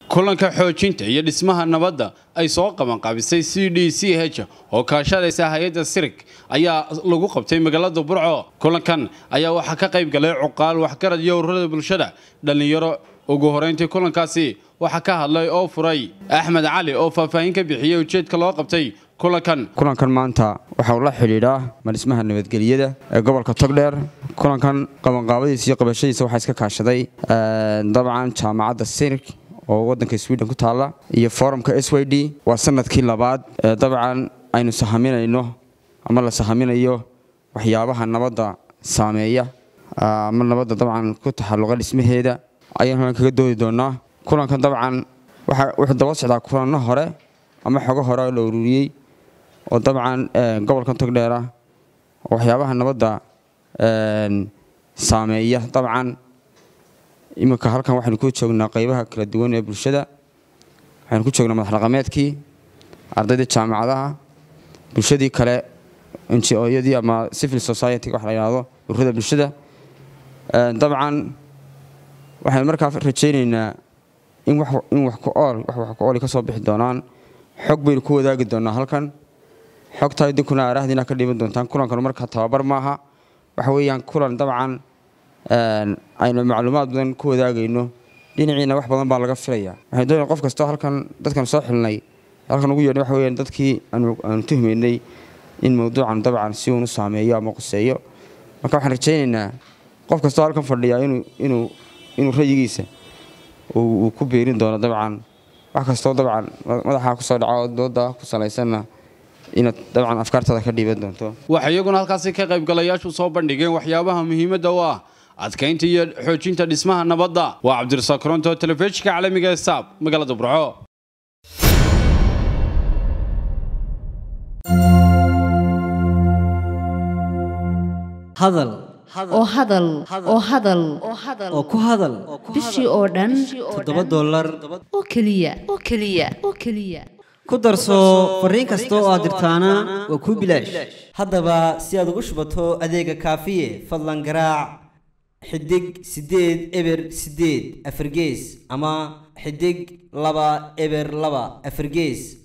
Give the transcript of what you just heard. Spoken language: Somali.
kulanka xoojinta iyo dhismaha nabadda ay soo qabanqaabisay c d c h oo kaashanaysa hay-adda sirig ayaa lagu qabtay magaalada burco kulankan ayaa waxaa ka qayb galay cuqaal waxgarad iyo ururada bulshada dhallinyaro ugu horeyntii kulankaasi waxaa ka hadlay oo furay axmed cali oo faahfaahin ka bixiyey ujeedka loo qabtay kulankan kulankan maanta waxa uu la xidhiidhaa madhismaha nabadgelyada ee gobolka togdheer kulankan qabanqaabadiisa iyo qabashadiisa waxaa iska kaashaday dabcan jaamacadda sirig oo wadanka sweden ku taalla iyo forumka s y d waa sanadkii labaad dabcan aynu sahaminayno ama la sahaminayo waxyaabaha nabadda saameeya ama nabadda dabcan ku taxalluqa dhismaheeda ayaan halkan kaga doodi doonaa kulankan dabcan wuxuu daba socdaa kulanno hore ama xogo hore oo la ururiyey oo dabcan gobolkan togdheer ah oo waxyaabaha nabadda saameeya dabcan iminka halkan waxaynu ku joognaa qaybaha kala duwan ee bulshada waxaynu ku joognaa madax dhaqameedkii ardayda jaamacadaha bulshadii kale njooyadii ama civil society wax la yidhaahdo ururada bulshada dabcan waxaynu markaa rajaynaynaa in wax ku ool wax wax ku ooli ka soo bixi doonaan xog baynu ku wadaagi doonaa halkan xogtaa idinkuna aaraahdiina ka dhiban doontaan kulankanu markaa tababar maaha waxa weeyaan kulan dabcan aynu macluumaad badan ku wadaagayno dhinaciina wax badan baa laga filaya waxay doonaya qof kastoo halkan dadkan soo xilnay halkan ugu yeedhay waxa weyaan dadkii aanu tuhmaynay in mawduucan dabcan si uunu saameeyo ama quseeyo marka waxaan rajaynaynaa qof kastoo halkan fadhiyaa inuu inuu rayigiisa uu ku beerin doono dabcan wax kastoo dabcan madaxaa kusoo dhaco dooda ku salaysanna inaad dabcan afkaartaada ka dhiiban doonto waxaa iyaguna halkaasi ka qaybgalayaashu soo bandhigeen waxyaabaha muhiimadda u ah adkaynta iyo xoojinta dhismaha nabadda waa cabdirasaaq koronto telefishinka caalamiga ee saab magaalada burco hadal oo hadal oo hadal oo ku hadal bishii oo dhan toddoba dollar oo keliya oo keliya oo keliya ku darso fariin kasta oo aad dirtaana waa kuu bilaash haddaba si aad ugu shubato adeega kaafiye fadlan garaac xidig siddeed eber siddeed afargees ama xidig laba eber laba afargees